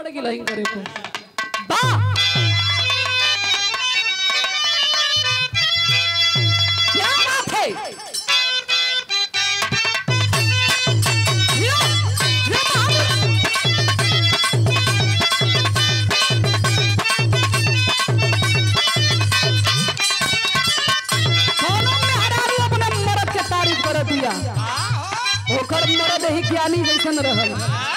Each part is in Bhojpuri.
पड़ गेल करे को वाह क्या बात है यो, यो बाबू। कोनो मेहरारू अपने मर्द के तारीफ कर दिया ओकर मर्द ही ज्ञानी जैसन रहल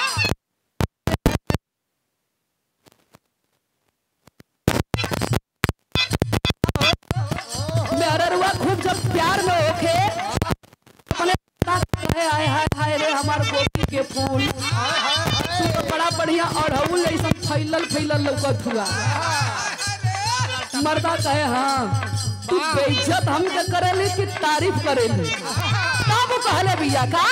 मेहरारूआ खूब जब प्यार में होके अपने हाय हाय हाय हाय रे हमार गोपी के फूल तू तो बड़ा बढ़िया अड़हुल जैसन फैलल फैलल लौकत हुआ मर्दा कहे हाँ तू बेइज्जत हमके करेली कि तारीफ करेली तब कहले भैया का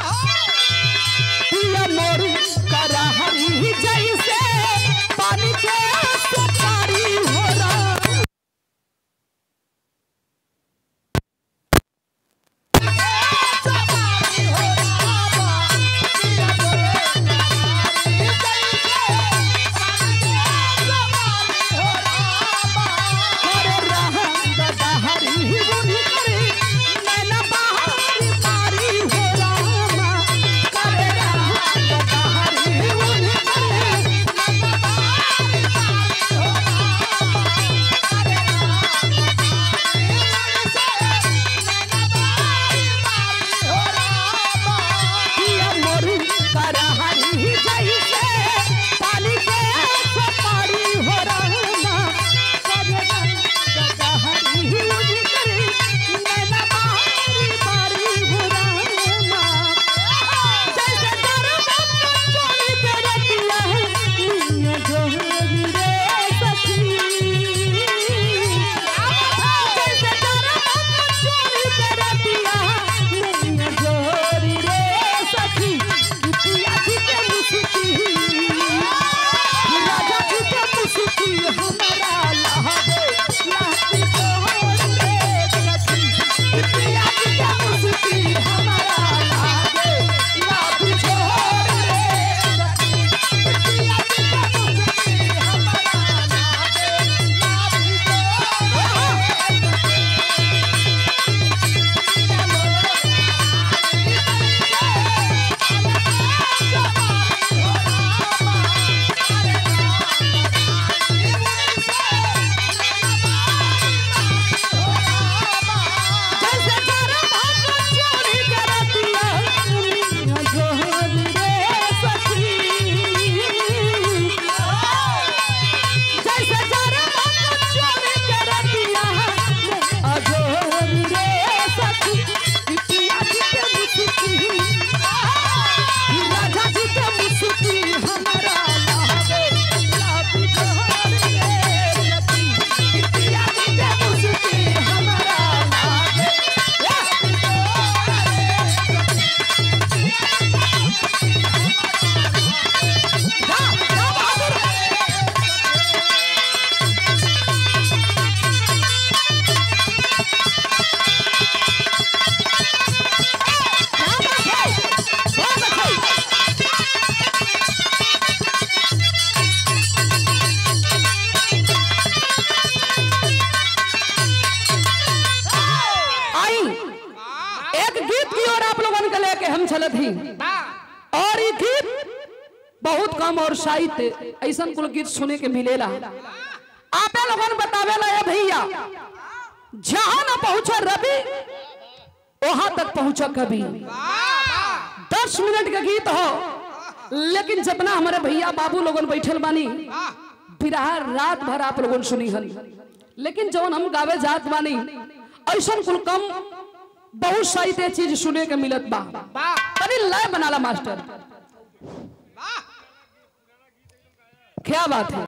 पिया मोर करा हरी जैसे पानी के सुपारी हो रहा करे रहा गदहरी बुनी करे नैना बहारी मारी हो रामा करे रहा गदहरी बुनी करे पिया मोरी करहरी जैसे पानी के सपारी हो रामा करे रहा गदहरी बुनी करे नैना बहारी मारी हो रामा जैसे दरबार चोरी के रतिया निया जोहरी रे सखी जैसे दरबार चोरी के रतिया निया जोहरी रे सखी कितिया जी के मुस्की राजा जी के मुस्की हमारा लहबे लाती जोहरी रे सखी कितिया जी के मुस्की हमारा लहबे लाती जोहरी रे सखी कितिया जी के मुस्की हमारा लहबे लाती जोहरी जैसे जरा भाग चोरी करतिया दुनिया जोहरी रे सखी जैसे जरा भाग चोरी करतिया अजोहरी रे सखी पिया जी के मुस्की राजा जी के मुस्की हमारा लागे लागी जोहरी रे सखी पिया जी के मुस्की हमारा लागे लागी जोहरी जा जा बहादुर आई एक गीत की ओर आप लोगन के लेके हम चलत ही और ये गीत बहुत कम और साहित्य ऐसा कुल गीत सुने के मिलेला आपे लोगन बतावेला ये भैया जहां ना पहुंचा रवि वहां तक पहुंचा कभी दस मिनट का गीत हो लेकिन जितना हमारे भैया बाबू लोगन बैठल बानी बिरहा रात भर आप लोगन सुनी हन लेकिन जवन हम गावे जात बानी ऐसा कुल कम बहुत साहित्य चीज सुने के मिलत बा तनी लय बनाला मास्टर क्या बात है